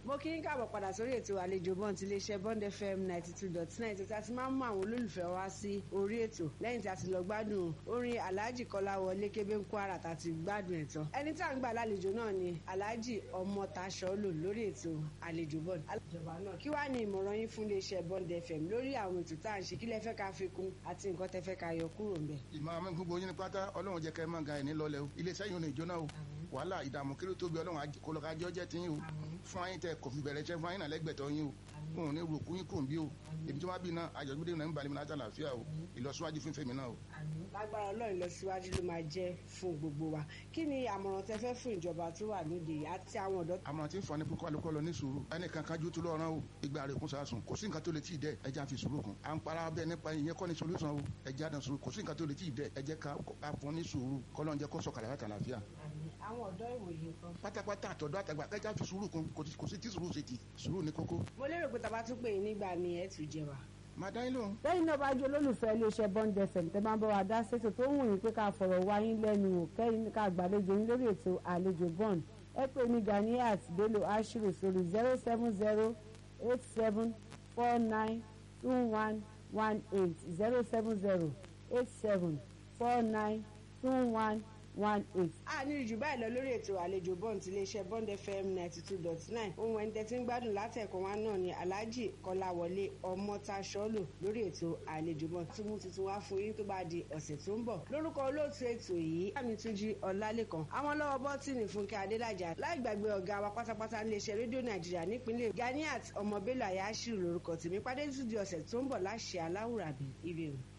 mo kí ń káàbọ̀ padà sórí ètò àlejò bọ́ǹd ti iléeṣẹ́ bond fm ninety two dot nine tó ti a ti máa ń mú àwọn olólùfẹ́ wá sí orí ètò lẹ́yìn tí a ti lọ gbádùn orin alhaji kọ́láwọlé kébé ń kwara tá a ti gbádùn ẹ̀ tán ẹni tí à ń gbà lálejò náà ni alhaji ọmọtaṣọ́lò lórí ètò àlejò bọ́ǹd ìjọba náà kí wàá ní ìmọ̀ràn yín fún iléeṣẹ́ bond fm lórí àwọn ètò tá à ń ṣe kí lẹ fẹ́ ká fi kún àti nǹkan tẹ fẹ́ ká yọ kúrò ńbẹ̀. ìmọ̀ àwọn gbogbo yín ní pátá ọlọ́run jẹ́ kẹ́ ẹ máa ga ẹ̀ ní lọ́lẹ̀ o iléeṣẹ́ yìí ò ní jóná o wàhálà ìdààmú kéré tóbi ọlọ́run kọlọ́kájọ́ jẹ́ tiyín o fún ayín tẹ kọfí bẹ̀rẹ̀ iṣẹ́ fún ayín náà lẹ́gbẹ̀tọ́ yín o òun ní rògbò yín kò ń bí o èmi tí wọ́n bí náà àjọ̀gbọ́dé náà ń balẹ̀ mi láti àlàáfíà o ìlọsíwájú fún fèmí náà o. lágbára ọlọ́run ìlọsíwájú ló máa jẹ́ fún gbogbo wa kí ni àmọ̀ràn tẹ fẹ́ fún ìjọba tó wà lóde àti àwọn ọ̀dọ́. àmọ́ tí ń fọ ní kókó alukọ́ lọ ní sùúrù ẹnì kankan ju tó lọ́rùn o ìgbà rẹ̀ kún sàásùn kò sí nǹkan tó lè tí ì dẹ ẹja fi sùúrù kún à ń para bẹ́ẹ̀ nípa ìyẹn kọ́ ni solution o ẹja dàn sùúrù kò sí nǹkan tó lè tí ì dẹ ẹjẹ ká fún ní sùúrù kọ́lọ́n jẹ́ kó sọ̀kalẹ̀ láti àlàáfíà àwọn ọ̀dọ́ ìwòye kan. pátápátá àtọ̀dọ́ àtàgbà kẹjá fi sùúrù kún kò sí tí sùúrù ṣe ti sùúrù ní kókó. mo lérò pé tàbá tún pè é nígbà mi ẹ tún jẹ wa. máa dá yín lóhùn. lẹ́yìn náà bá jẹ́ olólùfẹ́ iléeṣẹ́ bond fm tẹ́ bá ń bá wa dá sétò tó wù yín pé ká fọ̀rọ̀ wá yín lẹ́nu wò kẹ́yìn ká gbàlejò yín lórí ètò àlejò bond ẹ pè ní ganiat bello ashiru sórí zero seven zero eight seven four nine two one one eight zero seven zero eight seven four nine two one one eight. a ní ìjù báyìí lọ lórí ètò àlejò bond ti iléeṣẹ́ bond fm ninety two dot nine ohun ẹni tẹ́tí ń gbádùn látẹ̀kọ́ wa náà ni alhaji kọ́láwọlé ọmọtaṣọ́lò lórí ètò àlejò bond tí mo tuntun wá fún yín tó bá di ọ̀sẹ̀ tó ń bọ̀ lórúkọ olóòtú ètò yìí àmì túnjí ọlálẹ́kan àwọn lọ́wọ́ bọ́tìnì fúnkẹ́ adélájà láì gbàgbé ọ̀gá wa pátápátá iléeṣẹ́ rédíò nàìjíríà nípínlẹ̀ ganiat ọmọ bello ayáṣírù lórúkọ tèmi pàdé tún di ọ̀sẹ̀ tó ń bọ̀ láṣẹ aláwùrábí ire o.